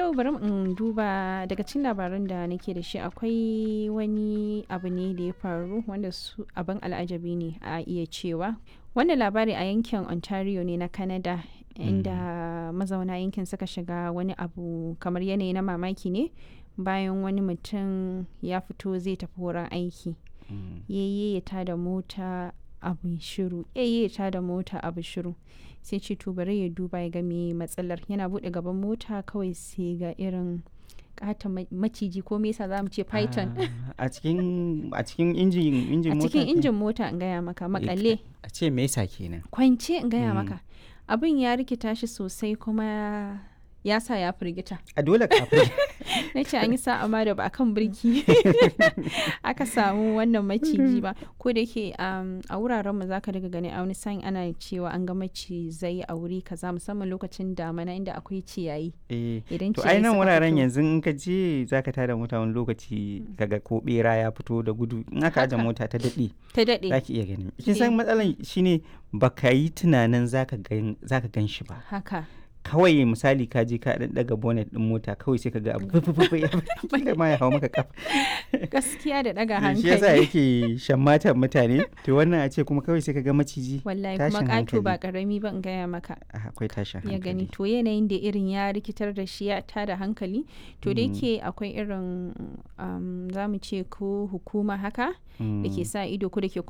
yau bari in duba daga cikin labaran da nake da shi akwai wani abu ne da ya faru wanda su abin al'ajabi ne a iya cewa wannan labari a yankin ontario ne na canada inda mazauna yankin suka shiga wani abu kamar yanayi na mamaki ne bayan wani mutum ya fito zai tafi wurin aiki yayye ya tada mota abu shiru yayye ya tada mota abu shiru sai ce to bari ya duba ya ga me matsalar yana bude gaban mota kawai sai ga irin kata maciji ko me yasa zamu ce python a cikin a cikin injin injin a mota cikin ke? injin mota in gaya maka makalle a ce me yasa kenan kwance in gaya Mm. maka abin ya rikita shi sosai kuma ya sa ya firgita a dole kafin na ce an yi sa'a ma da ba a kan birki aka samu wannan maciji ba ko da yake um, a wuraren mu zaka daga gani a wani sa'in ana cewa an ga macizai a wuri kaza musamman lokacin damana inda akwai ciyayi eh idan to ciyayi ai nan suka wuraren fito- yanzu in ka je zaka tada mota wani lokaci kaga ko bera ya fito da gudu in aka aje Haka. mota ta daɗe ta daɗe zaki iya gani kin san matsalan shine baka yi tunanin zaka gan zaka gan shi ba haka kawai misali ka je ka dan daga bonnet din mota kawai sai ka ga abu fufufu ya kila ma ya hawo maka kafa gaskiya da ɗaga shi yasa hankali yake shammatan mutane to wannan a ce kuma kawai sai ka ga maciji wallahi kuma tashin ƙato ba hankali. ƙarami ba in gaya maka Ah, akwai tashin ya gani hankali to yanayin da irin ya rikitar da shi ya tada hankali to da yake akwai irin um, za mu ce ko hukuma haka da ke Mm. sa ido ko da ke